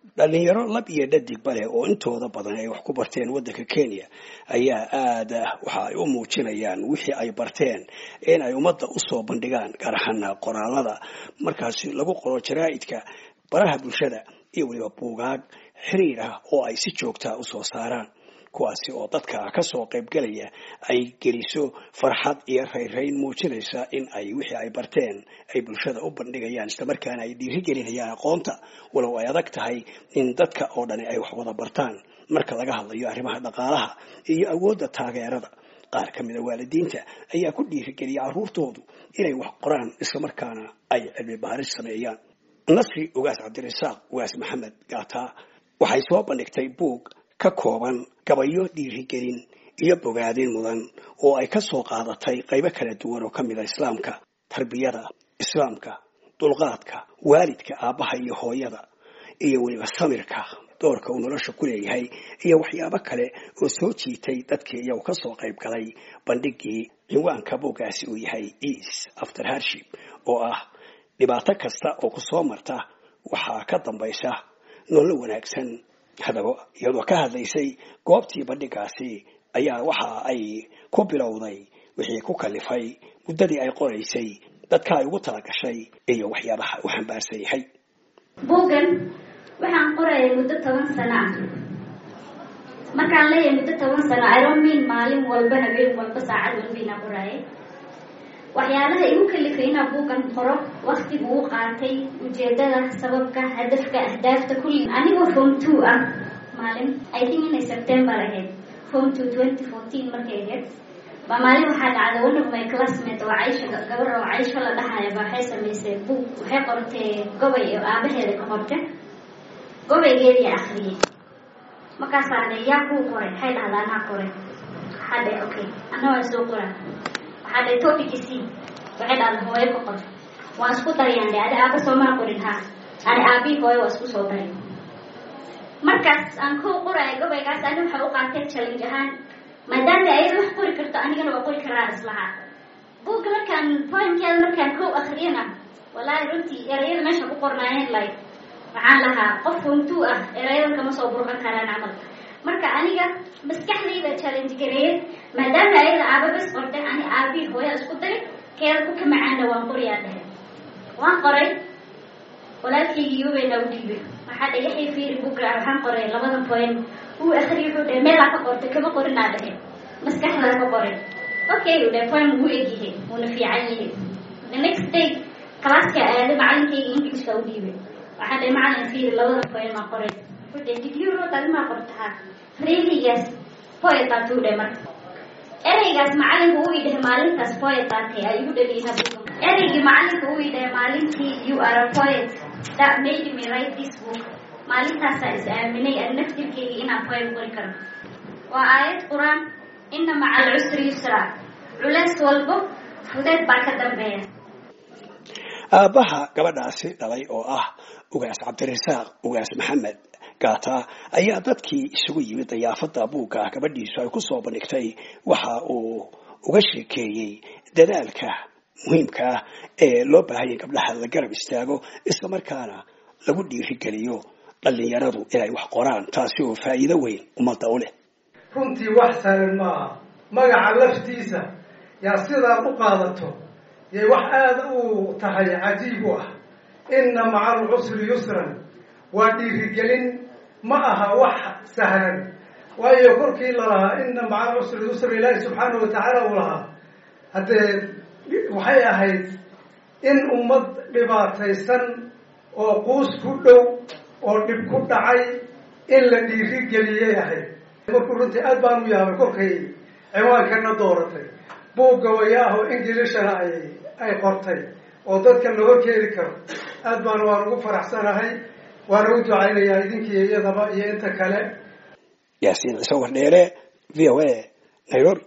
dhalinyaro lab iyo dhadig bale oo intooda badan ay wax ku barteen waddanka kenya ayaa aada waxa ay u muujinayaan wixii ay barteen in ay ummadda usoo bandhigaan gaar ahaan qoraalada markaasi lagu qoro jaraa'idka baraha bulshada iyo weliba buugaag xiriir ah oo ay si joogtaa usoo saaraan kuwaasi oo dadka kasoo qaybgalaya ay geliso farxad iyo rayrayn muujinaysa in ay wixii ay barteen ay bulshada u bandhigayaan islamarkaana ay dhiirigelinayaan aqoonta walow ay adag tahay in dadka oo dhani ay wax wada bartaan marka laga hadlayo arrimaha dhaqaalaha iyo awoodda taageerada qaar ka mida waalidiinta ayaa ku dhiirigeliya carruurtoodu inay wax qoraan islamarkaana ay cilmi baaris sameeyaan nasri ugaas cabdirasaaq ugaas maxamed gaataa waxay soo bandhigtay buug ka kooban gabayo dhiirigelin iyo bogaadin mudan oo ay ka soo qaadatay qaybo kala duwan oo ka mid a islaamka tarbiyada islaamka dulqaadka waalidka aabbaha iyo hooyada iyo weliba samirka doorka uu nolosha ku leeyahay iyo waxyaabo kale oo soo jiitay dadkii iyagu ka soo qayb galay bandhigii cinwaanka buuggaasi uu yahay eas after hardship oo ah dhibaato kasta oo ku soo marta waxaa ka dambaysa nololo wanaagsan hadaba iyadoo ka hadlaysay goobtii bandhigaasi ayaa waxa ay ku bilowday wixii ku kalifay muddadii ay qoraysay dadka ay ugu talagashay iyo waxyaabaha u xambaarsan yahay buuggan waxaan qorayay muddo toban sano ah markaan leeyahay muddo toban sano iromin maalin walba habeen walba saacad walba inaa qoraayay waxyaalaha igu kalifay inaa buuggan qoro waktigu u qaatay ujeedada sababka hadafka ahdaafta kulli anigoo form two ah maalin i think inay september ahayd form two twenty fourteen markay ahayd ba maalin waxaa dhacday one of my classmate oo caysha gabar oo caysho la dhahaya ba waxay samaysay buug waxay qortay gobay oo aabaheeda ka qorta gobaygeedii akriyay markaasaa dhe yaa kuu qoray waxay dhahdaa anaa qoray waxaa dhe okay ana waa soo qoraa waxaa dhe topici c waxay dhahda hooyo ka qor waan isku darayaan dhe adi aaba soomaa qorin ha ani aabii hooyo waa isku soo daray markaas aan kow qoraayo gobaygaas ani waxa u qaatay challenge ahaan maadaama ayada wax qori karto anigana waa qori karaa islahaa buugga markaan poinkeeda markaan kow akriyana wallaahi runtii erayada meesha ku qornaayeen like waxaan lahaa qof runtuu ah erayadan kama soo burqan karaan camal marka aniga maskaxdayda challenge gareeyay maadaama ayada aaba bas qortay ani aabii hooya isku daray keeda ku ka macaana waan qoriyaa dhahe waan qoray walaalkaygi yubayna u dhiibay waxaa dhe yaxay fiiri bugra waxaan qoray labada point uu akriya wuxuu dhahe meelaa ka qortay kama qorinaa dhahe maskaxdaa ka qoray okay u dhahe point wuu egyahay wuuna fiican yahay the next day classka aada macalinkayga englishka u dhiibay waxaa dhahe macalin fiiri labada point maa qoray wuxuu dhahe did you wrote adimaa qortaa really yes poet baa tuu dhahe marka ereygaas macalinka uu idhahe maalintaas poet baa tahay ay igu dhaliina buuga ereygii macalinka uu idhahe maalintii you are a poet that made me write this book maalintaasaa is aaminay an naftirkeyga inaan poem qori karo waa aayad qur-aan ina maca alcusri yusra culeys walbo fudeed baa ka dambeeya aabbaha gabadhaasi dhalay oo ah ugaas cabdirasaaq ugaas maxamed gaata ayaa dadkii isugu yimid dayaafada buugga gabadhiisu ay kusoo bandhigtay waxa uu uga sheekeeyey dadaalka muhiimka ah ee loo baahanya gabdhaha la garab istaago islamarkaana lagu dhiirigeliyo dhalinyaradu inay wax qoraan taasi oo faa'iido weyn ummadda u leh runtii wax sahlan maaha magaca laftiisa yaa sidaad u qaadato yay wax aada u tahay cajiib u ah inna maca alcusri yusran waa dhiirigelin ma aha wax sahlan waayo korkii lalahaa inna maca alcusri yusra ilaahi subxaanahu watacaala uu lahaa haddee waxay ahayd in ummad dhibaataysan oo quus ku dhow oo dhib ku dhacay in la dhiirigeliyay ahayd markuu runtii aad baan u yaabay kolkay ciwaankana dooratay buugga wayaah oo ingilishana ay ay qortay oo dadka la horkeedi karo aad baan waan ugu faraxsanahay waana u ducaynayaa idinkii iyadaba iyo inta kale yaasiin ciise wardheere v o a nairobi